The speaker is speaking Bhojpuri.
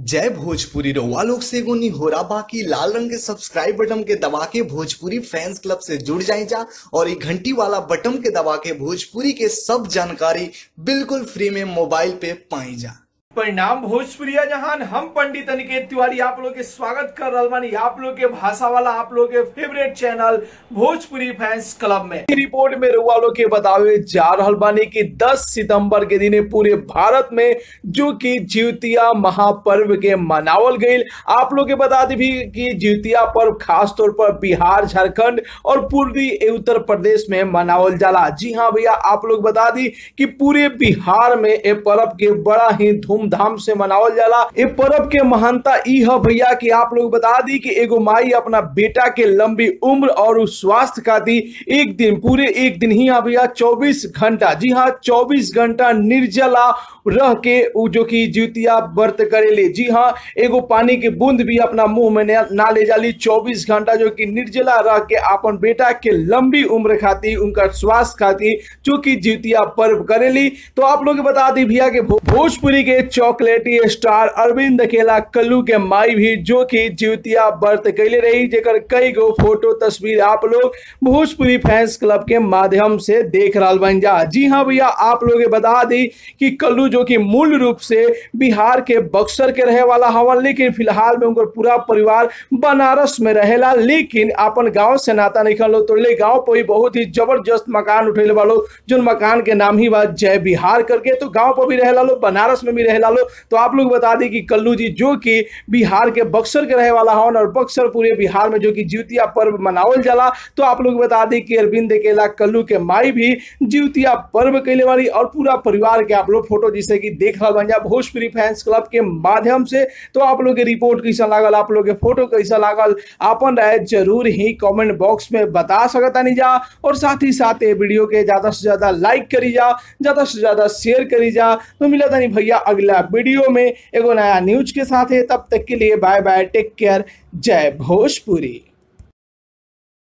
जय भोजपुरी रउआ लोग से एगो निहोरा बाकी लाल रंग के सब्सक्राइब बटन के दबा के भोजपुरी फैंस क्लब से जुड़ जाए जा और ये घंटी वाला बटन के दबा के भोजपुरी के सब जानकारी बिल्कुल फ्री में मोबाइल पे पाई जा परिणाम भोजपुरिया जहान हम पंडित अनिकेत तिवारी आप लोग के स्वागत कर रहल बानी आप लोग के भाषा वाला आप लोग के favourite channel Bhojpuri fans club में ई रिपोर्ट में रुआ लोग के बतावे जा रहल बानी कि 10 सितंबर के दिन पूरे भारत में जो कि ज्योतिया महापर्व के मनावल गईल आप लोग के बता दी भी कि ज्योतिया पर्व खास तौर पर बिहार झारखंड और पूर्वी उत्तर प्रदेश में मनावल जाला जी हाँ भैया आप लोग बता दी कि पूरे बिहार में ये पर्व के बड़ा ही धूमधाम से मनावल जाला ये पर्व के महानता ई है भैया कि आप लोग बता दी कि एगो माई अपना बेटा के लंबी उम्र और उस स्वास्थ्य खातिर एक दिन पूरे एक दिन ही यहाँ भैया 24 घंटा जी हाँ 24 घंटा निर्जला रह के उ जो कि ज्योतिया व्रत करेले जी हाँ एगो पानी के बूंद भी अपना मुंह में ना ना ले जाली 24 घंटा जो कि निर्जला रह के अपन बेटा के लंबी उम्र खातिर उनका स्वास्थ्य खातिर जो कि ज्योतिया पर्व करेली तो आप लोग के बता दी भैया के भो- भोजपुरी के चॉकलेटी स्टार अरविंद अकेला कल्लू के माई भी जो कि ज्योतिया व्रत कैले रही जेकर कई गो फोटो तस्वीर आप लोग भोजपुरी फैंस क्लब के माध्यम से देख रहा बन जा जी हाँ भैया आप लोग के बता दी कि कल्लू जो कि मूल रूप से बिहार के बक्सर के रहे वाला हवन लेकिन फिलहाल में उनकर पूरा परिवार बनारस में रहेला लेकिन अपन गांव से नाता निकल लो तो ले गांव पर ही बहुत ही जबरदस्त मकान उठेले वालो जो मकान के नाम ही बा जय बिहार करके तो गांव पर भी रहेला लो बनारस में भी रहेला लो तो आप लोग बता दी कि कल्लू जी जो कि बिहार के बक्सर के रहे वाला हवन और बक्सर पूरे बिहार में जो कि ज्योतिया पर्व मनावल जाला तो आप लोग बता दी कि अरविंद केला कल्लू के माई भी ज्योतिया पर्व कैले वाली और पूरा परिवार के आप लोग फोटो जिसे कि देख रहा बन जा भोजपुरी फैंस क्लब के माध्यम से तो आप लोग के रिपोर्ट कैसा लागल आप लोग के फोटो कैसा लागल आपन राय जरूर ही कमेंट बॉक्स में बता सकता नहीं जा और साथ ही साथ ये वीडियो के ज्यादा से ज्यादा लाइक करी जा ज्यादा से ज्यादा शेयर करी जा तो मिला था नहीं भैया अगला वीडियो में एगो नया न्यूज के साथ है तब तक के लिए बाय बाय टेक केयर जय भोजपुरी